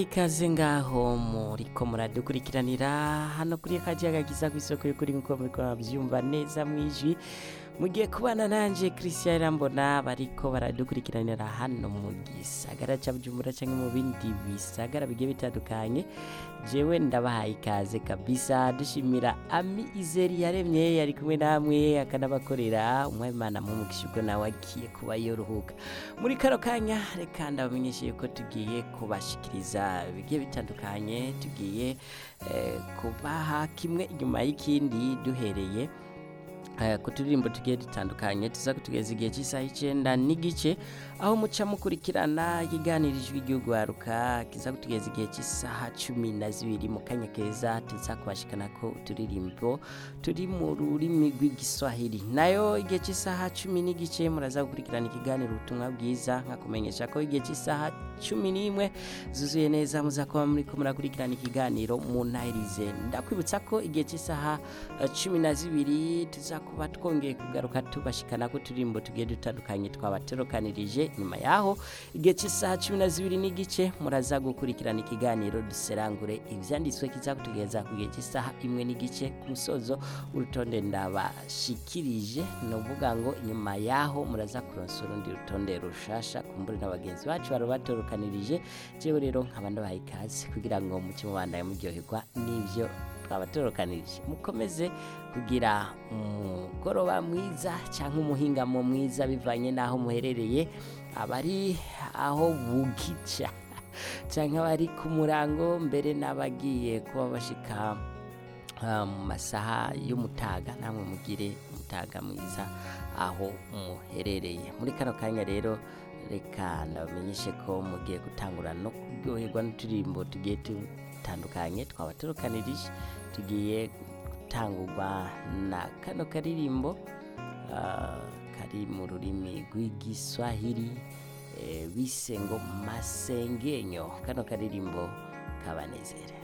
ikaze ngaho muriko muradukurikiranira hano kuri kajaga giza kw'isoko y'ukuri nkuko muriko muravyumva neza mwijwi mugiye kubana nanje Christian Irambona bariko baradukurikiranira hano mu gisagara ca Bujumbura canke mu bindi bisagara bigiye bitandukanye jewe ndabahaye ikaze kabisa dushimira Ami Izeri yaremye yari kumwe namwe akanabakorera umwimana mu mukishuko nawe agiye kuba yoruhuka muri kano kanya reka ndabamenyeshe yuko tugiye kubashikiriza bigiye bitandukanye tugiye eh, kubaha kimwe inyuma y'ikindi duhereye eh, ku turirimbo tugiye dutandukanye tuza kutugeza igihe cy'isaha icenda n'igice aho muca mukurikirana ikiganiro ijwi ry'ugwaruka kiza kutugeza igihe cy'isaha cumi na zibiri mu kanya keza tuza kubashikana ko uturirimbo turi mu rurimi rw'igiswahili nayo igihe cy'isaha cumi n'igice muraza gukurikirana ikiganiro ubutumwa bwiza nkakumenyesha ko igihe cy'isaha cumi n'imwe zuzuye neza muza kuba muriko murakurikirana ikiganiro mu ntahirize ndakwibutsa ko igihe cy'isaha eh, cumi na zibiri tuza kuba twongeye kugaruka tubashikana ko uturirimbo tugiye dutandukanye twabaterokanirije nyuma yaho igihe cy'isaha cumi na zibiri n'igice muraza gukurikirana ikiganiro duserangure ivyanditswe kiza kutugeza ku gihe cy'isaha imwe n'igice ku musozo w'urutonde ndabashikirije ni ukuvuga ngo nyuma yaho muraza kuronsa urundi rutonde rushasha kumbure na bagenzi bacu bari batorokanirije jewe rero nkaba ndabahaye ikaze kugira ngo muce mubandaye muryoherwa n'ivyo twabatorokanirije mukomeze kugira umugoroba mwiza cyangwa umuhingamo mwiza bivanye n'aho muherereye abari aho bugica cyangwa abari ku murango mbere n'abagiye kuba bashika ah, mu masaha y'umutaga namwe mugire umutaga mwiza aho muherereye muri kano kanya rero reka ndabamenyeshe ko mugiye gutangura no kuryoherwa n'uturirimbo tugiye dutandukanye twabatorokanirije tugiye gutangurwa na kano karirimbo ah, kari mu rurimi rw'igiswahili eh, bise ngo masengenyo kano karirimbo kabanezere